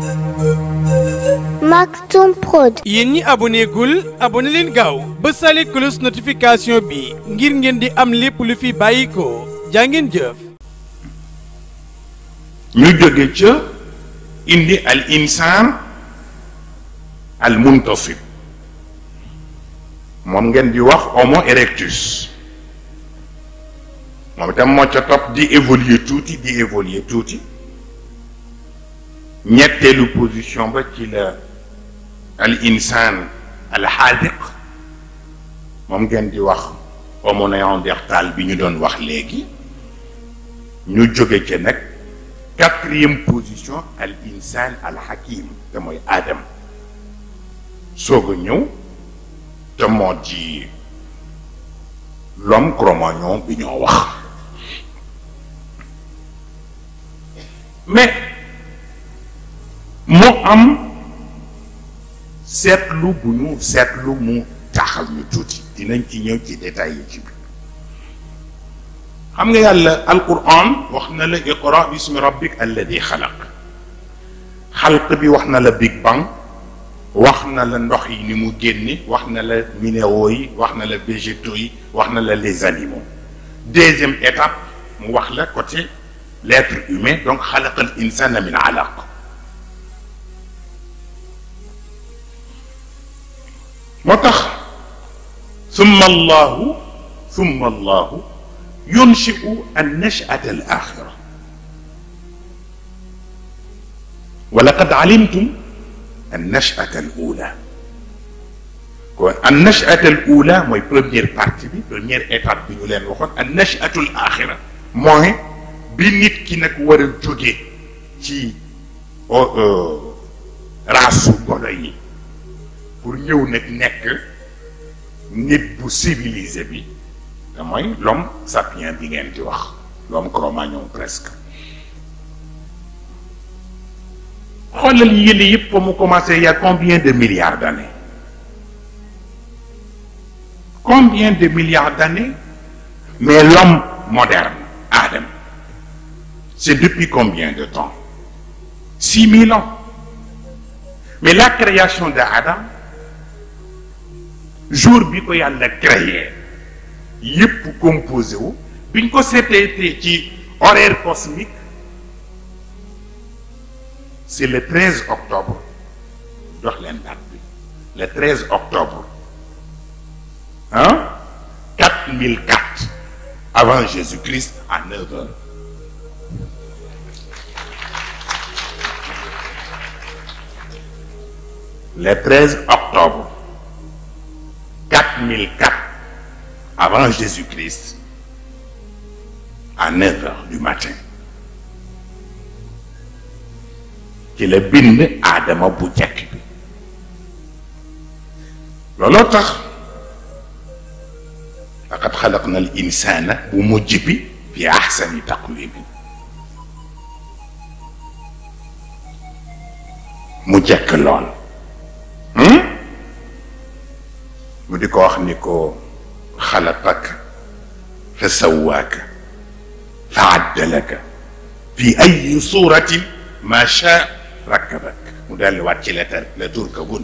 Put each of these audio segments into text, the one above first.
Maktoum Prod. yéen ñi aboné gul aboné leen gaaw ba sale cloche notification bi ngir ngeen di am lépp lu fi bàyyi ko jaa ngeen jëf ñu jóge ca indi al insaan al muntasib moom ngeen di wax homo erectus moom itam moo ca topp di évoluer tuuti di évoluer tuuti ñetteelu position ba ci la al insaan al xaadiq moom ngeen di wax homo néandertal bi ñu doon wax léegi ñu jóge ca nag quatrième position al insaan al hakim te mooy Adam soog a ñëw te moo di l'homme cro-magnon bi ñoo wax mais mu am seetlu bu ñu seetlu mu taxal ñu tuuti dinañ ci ñëw ci détails yi ci biir xam nga yàlla alquran wax na la iqra bismi rabbik alladi xalaq xalq bi wax na la big bang wax na la ndox yi ni mu génne wax na la minéraux yi wax na la végétaux yi wax na la les animaux deuxième étape mu wax la côté l'être humain donc xalaqa al insana min alaq moo tax summa allahu summa allahu ينشئ النشأة الآخرة ولقد علمتم النشأة الأولى النشأة الأولى mooy première partie bi première étape bi ñu leen waxoon النشأة الآخرة mooy bi nit ki nag war a jóge ci raasu golo yi pour ñëw nag nekk nit bu civilisé bi te mooy l'homme sapien bi ngeen di wax l'homme cro-magnon presque xoolal yële yëpp fa mu commencé il y a combien de milliards d'années combien de milliards d'années mais l'homme moderne Adam c'est depuis combien de temps six mille ans mais la création de Adam jour bi ko yàlla créé yëpp composé wu biñ ko seetee ci horaire cosmique c'est le 13 octobre jox leen date bi le 13 octobre hein 4004 avant Jésus-Christ à 9 heures le 13 octobre 4004 avant Jésus-Christ à 9 heures du matin ci la bind aadama bu jekk bi looloo tax laqad xalaqna al insana bu mujj bi fi ahsani taqwim mu jekk lool mu di ko wax ni ko xalaqaka fa sawaaka fa addalaka fi ay suratin ma sha rakkabak mu delluwaat ci letar la turkabun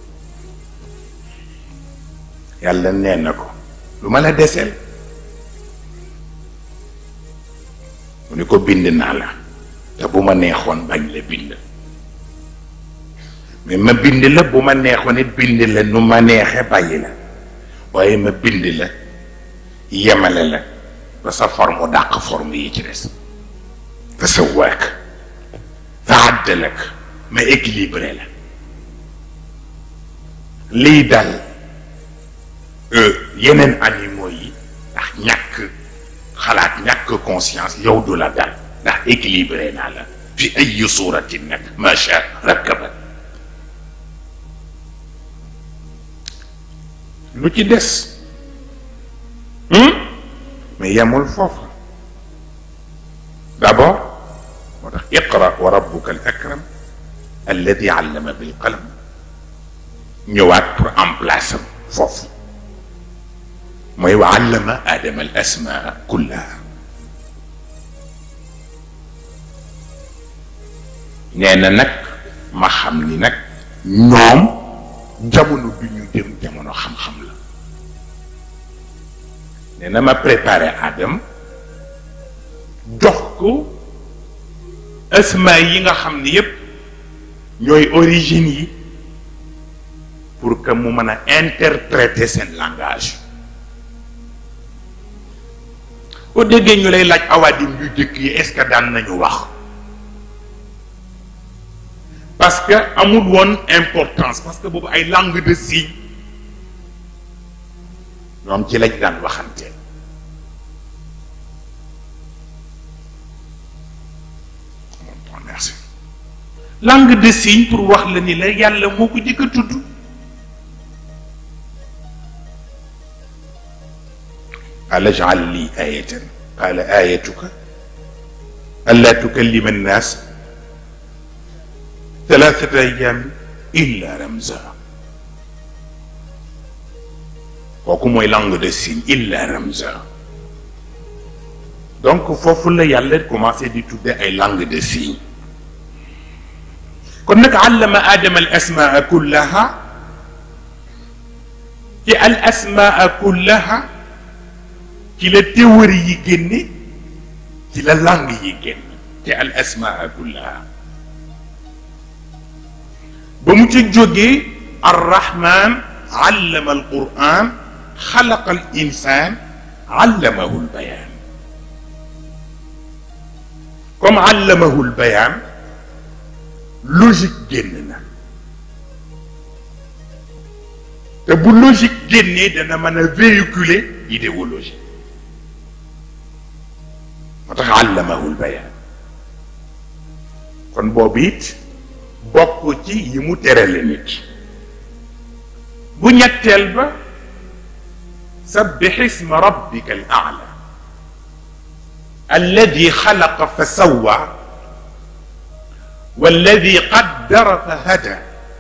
yàlla nee na ko lu ma la deseel mu ni ko bind naa la te bu ma neexoon bañ la bind mais ma bind la bu ma neexoon it bind la nu ma neexe bàyyi la waaye ma bind la yemale la ba sa forme dàq forme yi ci des fa sa waak fa àddalak ma équilibré la lii dal yeneen animaux yi ndax ñàkk xalaat ñàkk conscience yow du la dal ndax équilibré naa la fi ay suratin nag macha rakkabat lu ci des mais yemul foofu d'abord moo tax iqra wa rabbuka al akram alladi allama bil qalam ñëwaat pour en place am foofu mooy wa allama adama al asmaa kullaha nee na nag ma xam ni nag ñoom jamono bi ñu jëm jamono xam-xam la nee na ma préparé Adam jox ko asma yi nga xam ni yépp ñooy origine yi pour que mu mën a interpréter seen langage boo déggee ñu lay laaj awaadim yu jëkk yi est-ce que daan nañu wax parce que amul woon importance parce que boobu ay langue de signe ñoom ci lañ daan waxante merci langue de signe pour wax la ni la yàlla moo ko jëkk a tudd قال اجعل لي آية قال آيتك ألا تكلم الناس ثلاثة أيام إلا رمزا kooku mooy langue de signe illa ramza donc foofu la yàlla commencé di tudde ay langue de signe kon nag allama aadama al asmaa kullaha ci al asmaa kullaha ci la théorie yi génne ci la langue yi génn ci al asmaa kullaha ba mu ca jógee arrahman allama al quran xalaqa al insan allamahu al bayan comme allamahu al bayan logique génn na te bu logique génnee dana mën a véhiculer idéologie moo tax allamahul bayaan kon boobu it bokk ci yi mu terale nit bu ñetteel ba sabbix isma rabbika al aala alladi xalaqa fa sawwa walladi qaddara fa hada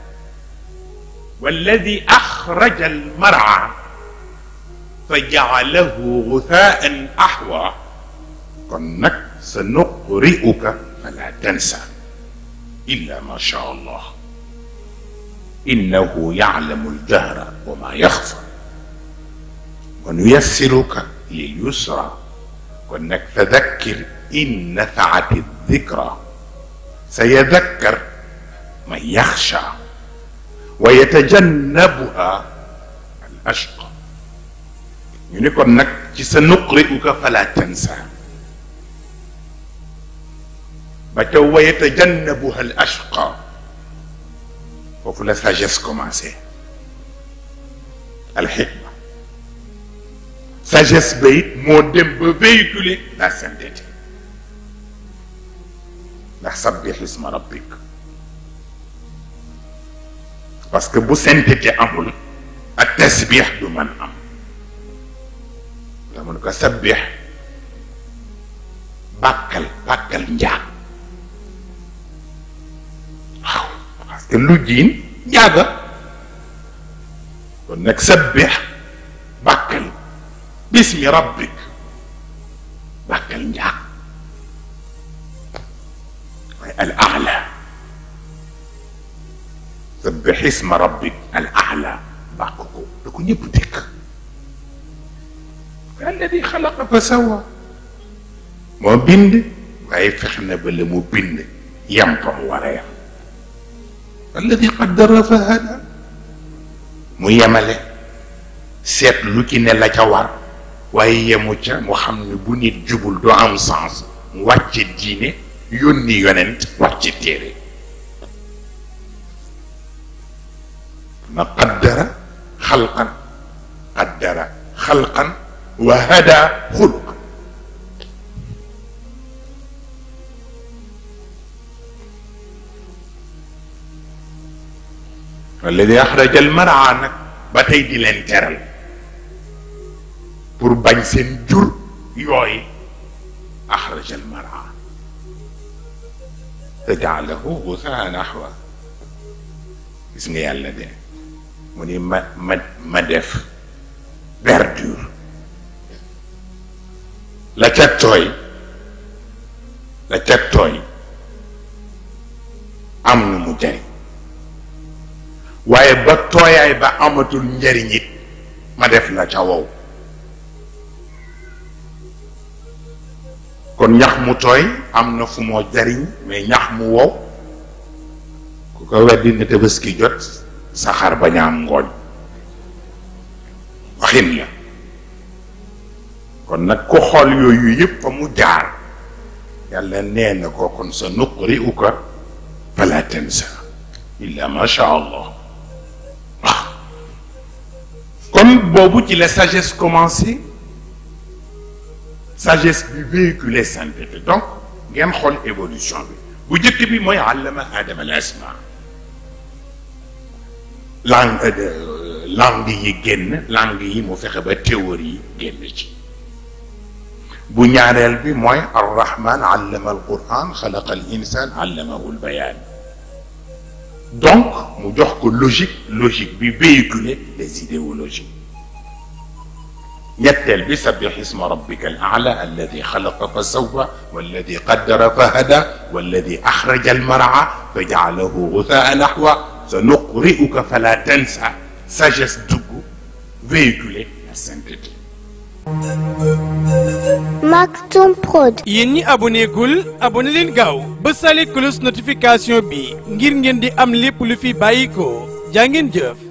walladi axraja almarca fa jacalahu guthaan axwa kon nag sa nuqri'uka fala tansa illa ma sha allah innahu yaclamu aljahra wa ma yaxfa wa nuyassiruka lilyusra kon nag fadakkir in nafaati aldikra sayadakkar man yaxsha wa yatajannabuha al ashqa ñu ni kon nag ci sa nuqri'uka fala tansa ba ca wa yatajannabuha al ashqa foofu la sagesse commencé al xikma sagesse ba it moo dem ba véhiculer la sainteté ndax sabbix isma rabbik parce que bu sainteté amul ak tasbix du man am la mun ko sabbix bàkkal bàkkal njaag waaw parce que lu jiin njaaga kon nag sabbix bàkkal bismi rabbik bàkkal njaag waaye al aala sabbix isma rabbik al aala bàkk ko da ko ñëpp dégg alladi xalaqa fa sawa moo bind waaye fex na ba la mu bind yam fa mu war a yam alladi qaddara fa hada mu yemale seet lu ci ne la ca war waaye yemu ca mu xam ne bu nit jubul doo am sens mu wàcce diine yónni yonent wàcce téere ma qaddara xalqan qaddara xalqan wa hada xuluqan alladi axraja almaraa nag ba tey di leen teral pour bañ seen jur yooyu axraja almaraa fa jaalahu gusaan axwa gis nga yàlla de mu ni ma ma ma def verdure la ca tooy la ca tooy am nu mu jariñ waaye ba tooyaay ba amatul njariñ it ma def la ca wow kon ñax mu tooy am na fu moo jariñ mais ñax mu wow ku ko weddi ne tabaski jot sa xar bañ a am ngooñ waxin la kon nag ku xool yooyu yëpp fa mu jaar yàlla nee na ko kon sa nuqri uka fala tansa illa ma sha allah waaw kon boobu ci la sagesse commencé sagesse bi véhiculé sainteté donc ngeen xool évolution bi bu njëkk bi mooy allama adama al asma langue langue yi génn langue yi mu fexe ba théorie yi génn ci bu ñaareel bi mooy arrahman allama al quran xalaqa al insan allamahu al bayan donc mu jox ko logique logique bi véhiculer les idéologies ñetteel bi sabbix isma rabbika al aala alladi xalaqa fa sawwa walladi qaddara fa hada walladi axraja al mar'a fa jaalahu guthaa naxwa sa nuqri'uka fala tansa sagesse dugg véhiculer la sainteté Maktoum Prod. yéen ñi aboné gul aboné leen gaaw ba sale cloche notification bi ngir ngeen di am lépp lu fi bàyyi ko jaa ngeen jëf